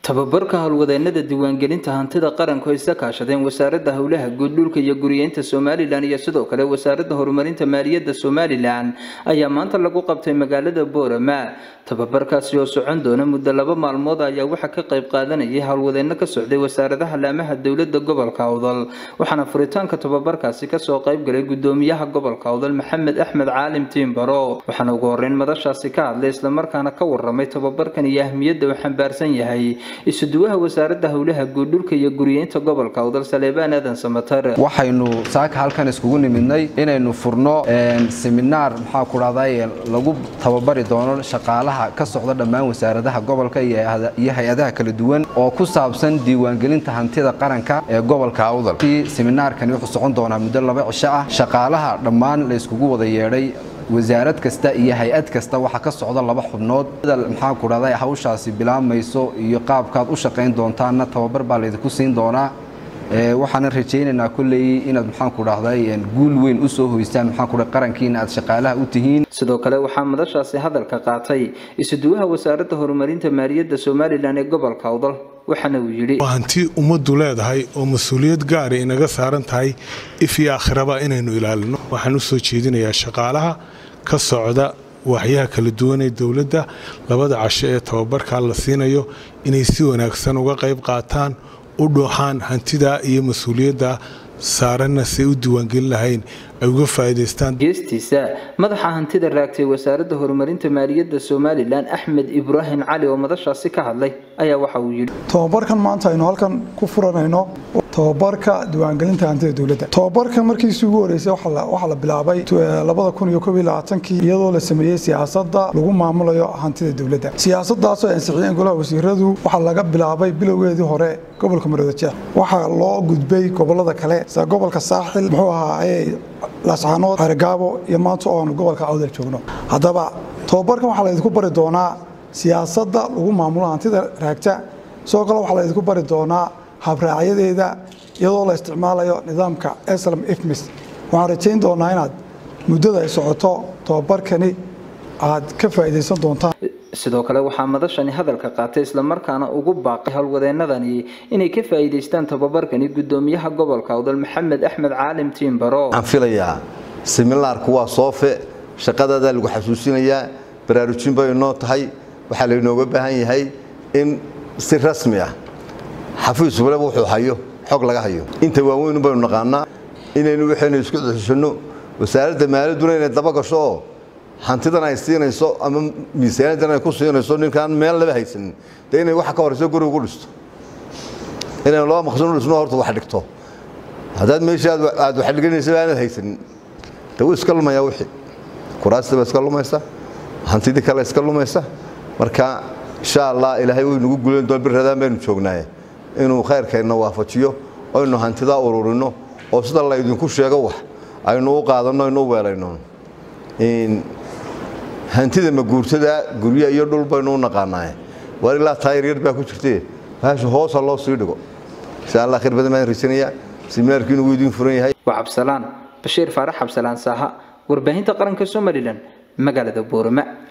tababarka howlwadeenada diiwaangelinta hantida qaranku ay isa kaashadeen wasaaradda howlaha guud dhulka iyo guriyeynta somalilan iyo sidoo kale wasaaradda horumarinta maaliyadda somalilan ayaa maanta lagu qabtay magaalada boorama tababarkaasi oo socon doona muddo laba maalmood ayaa waxaa ka qayb qaadanayay howlwadeeno ka socday wasaaradaha laamaha dowlada gobolka awdal waxaana furitaanka tababarkaasi kasoo qaybgalay gudoomiyaha gobolka awdal maxamed axmed caalim tiimbaro waxaana ugu horeyn madashaasi ka hadlay islamarkaana ka waramay tababarkan iyo ahmiyadda uu xambaarsan yahay isuduwaha wasaaradda howlaha guud dhulka iyo guriyeynta gobolka awdal saleebaan aadan samatar waxaynu saaka halkan iskugu nimidnay inaynu furno seminaar maxaa ku dhahday lagu tababari doono shaqaalaha ka socda dhammaan wasaaradaha gobolka iyo hay-adaha kala duwan oo ku saabsan diiwaangelinta hantida qaranka ee gobolka awdal seminaarkani wuxuu socon doonaa muddo laba cisho ah shaqaalaha dhammaan la iskugu wada yeedhay wasaarad kasta iyo hay-ad kasta waxaa ka socda laba xubnood maxaa ku dhahday hawshaasi bilaabmayso iyo qaabkaad u shaqayn doontaanna tababar baa laydinku siin doonaa waxaana rajaynaynaa kolley inaad maxaan ku dhahday guul weyn u soo hoystaan maxaan ku dhahay qarankiina aad shaqaalaha u tihiin sidoo kale waxaa madashaasi hadalka qaatay isuduwaha wasaaradda horumarinta maaliyadda somalilan ee gobolka awdal waxaana uu yidhi waa hanti ummaddu leedahay oo mas-uuliyad gaara inaga saaran tahay if iyo aakhiraba inaynu ilaalino waxaan u soo jeedinayaa shaqaalaha ka socda waaxyaha kala duwan ee dowladda labada casho ee tababarkaa la siinayo inay si wanaagsan uga qayb qaataan u dhuuxaan hantidaa iyo mas-uuliyadda saaranna say u diiwaangelin lahayn ay uga faa'iidaystaan geestiisa madaxa hantida raagtay wasaaradda horumarinta maaliyadda somalilan axmed ibraahim cali oo madashaasi ka hadlay ayaa waxa uu yidhi tababarkan maanta aynu halkan ku furanayno tababarka diiwaangelinta hantida dowladda tababarkan markiisii ugu horeysay waxaa la bilaabay kii iyadoo la sameeyey siyaasadda lagu maamulayo hantida dowladda siyaasadaasoo ay ansixiyeen golaha wasiiradu waxaa laga bilaabay bilowgeedii hore gobolka maroodijeex waxaa loo gudbay gobolada kale sida gobolka saaxil muxuu ahaa laascaanood xergaabo iyo maanta oo aanu gobolka awdal joogno haddaba tababarkan waxaa laydinku bari doonaa siyaasadda lagu maamulo hantida raagta sidoo kale waxaa laydinku bari doonaa habraacyadeeda iyadoo la isticmaalayo nidaamka slm ifmis waxaan rajayn doonaa inaad muddada ay socoto tababarkani aad ka faa'iidaysan doontaan sidoo kale waxaa madashani hadalka qaatay islamarkaana ugu baaqay howlwadeenadani inay ka faa'iidaystaan tababarkani gudoomiyaha gobolka awdal maxamed axmed caalim tiimbaro waxaan filayaa seminaarku waa soofe shaqadaadaa lagu xasuusinayaa baraarujin bay noo tahay waxaa laynooga baahan yahay in si rasmi ah xafiis walaba wuxuu hayo xog laga hayo inta waaweynu baynu naqaanaa inaynu waxaynu isku ceshanno wasaaradda maaliyadduna inay daba gasho oo hantidan ay siinayso ama miisaaniyadan ay ku siinayso ninkaan meel laba haysanin dee inay waxa ka horeyso guri ugu dhisto inaynu laba maqsin u dhisno horta wax dhigto haddaad meesha aad wax dhiganaysa aanad haysanin dee wuu iska lumayaa wixii kuraastii baa iska lumaysa hantidii kale iska lumaysa marka insha allah ilaahay way nagu gulen doon bir radaan baynu joognaaye inuu khayrkeenna waafajiyo aynu hantidaa ururino oo sida laydinku sheego wax aynu u qaadanno aynu u weelayno hantida maguurtada gurya iyo dhul baynu u naqaanaaye waar ilaa taayir yar baa ku jirtee baasha hoosa loo sii dhigo insha allah khayr badan baan raysanayaa seminaarkii inuu idiin furan yahay waa cabsalaan bashiir faarax cabsalaan saaha warbaahinta qaranka somalilan magaalada boorama